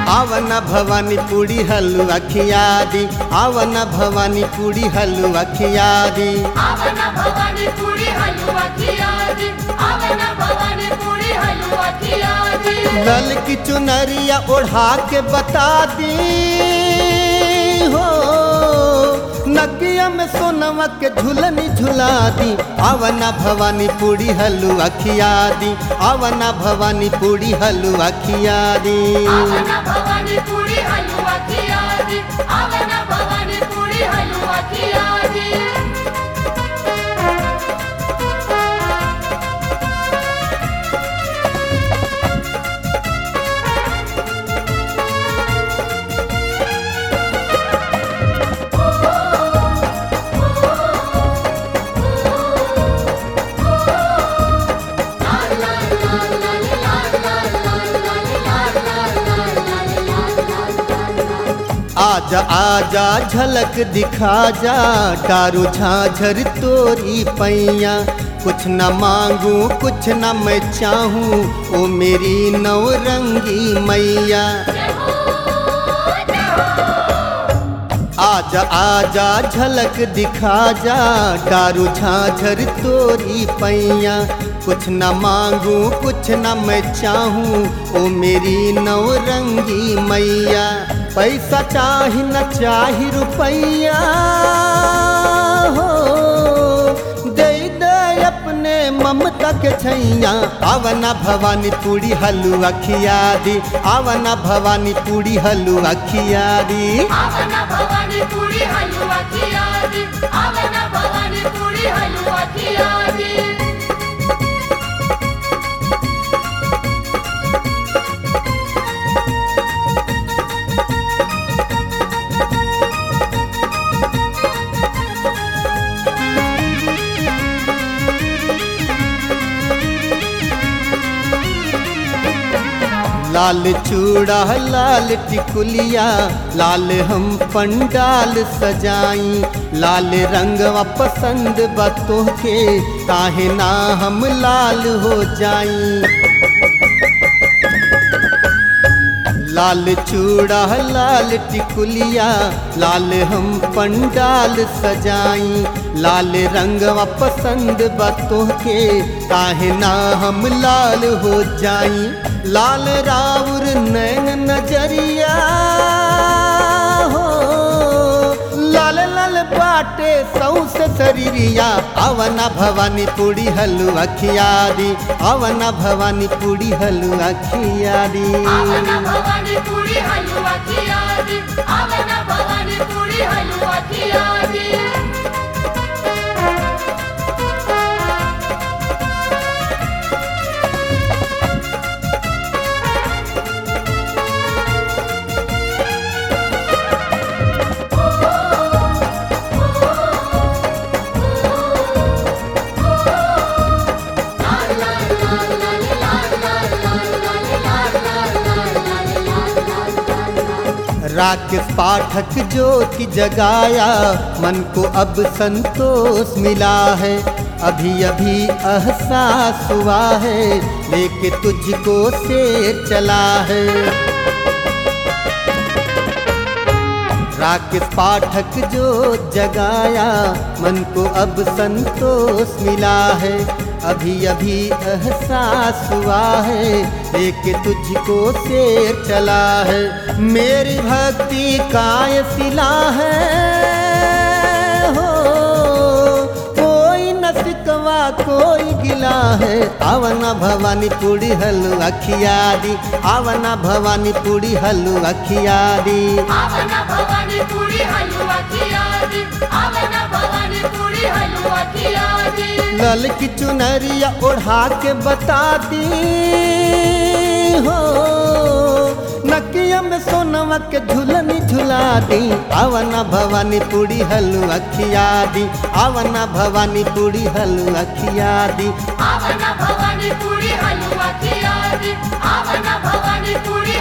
आवन भवानी पूड़ी हलवा खिया दी आवन भवानी पूड़ी हलवा खिया दी आवन भवानी पूरी हलवा खिया दी आवन भवानी पूरी हलवा खिया दी लल की चुनरिया ओढ़ा के बता दी हो नकिया में सोनवा के झुलनी झुला दी आवना भवानी पूड़ी हलवा खिया दी आवना भवानी पूड़ी हलवा खिया दी आवन भवानी पूरी हलवा खिया दी आवन भवानी पूरी हलवा खिया दी आजा आजा झलक दिखा जा डारू झाझर तोरी पैया कुछ न मांगू कुछ न मैं चाहूँ ओ मेरी नवरंगी मैया आजा आजा झलक दिखा जा डारू झाझर तोरी पैया कुछ न मांगू कुछ न मैं चाहूँ ओ मेरी नवरंगी मैया पैसा चाही न चाही रुपैया हो दे दे अपने ममता के छैया आवना भवानी पूरी हलुआ खिया दी आवना भवानी पूरी हलुआ खिया दी आवन भवानी पूरी हलवा खिया दी आवन भवानी पूरी हलवा खिया दी लाल चूड़ा लाल टिकुलिया लाल हम पंडाल सजाई लाल रंगवा पसंद बतो के काहे ना हम लाल हो जाई लाल चूड़ा लाल टिकुलिया लाल हम पंडाल सजाई लाल रंगवा पसंद बतो के काहे ना हम लाल हो जाई लाल राउर नैन नजरिया हो लाल लाल बाटे सौसे शरीरिया आवना भवानी पूड़ी हलुआ खिया दी आवना भवानी पूड़ी हलुआ खिया दी आवन भवानी पूरी हलवा खिया दी आवन भवानी पूरी हलवा खिया दी राकेश पाठक ज्योति जगाया मन को अब संतोष मिला है अभी अभी एहसास हुआ है लेके तुझको शेर चला है राकेश पाठक जो जगाया मन को अब संतोष मिला है अभी अभी एहसास हुआ है एक तुझको शेर चला है मेरी भक्ति काय सिला है हो कोई न सिकवा कोई गिला है आवना भवानी पूड़ी हलवा खिया दी आवना भवानी पूड़ी हलवा खिया दी आवन भवानी पूरी हलवा खिया दी आवन भवानी पूरी हलवा खिया दी लल की चुनरिया ओढ़ा के बता दी हो नकिया में सोनवा के झुलनी झुला दी आवना भवानी पूड़ी हलवा खिया दी आवना भवानी पूड़ी हलवा खिया दी आवन भवानी पूरी हलवा खिया दी आवन भवानी पूरी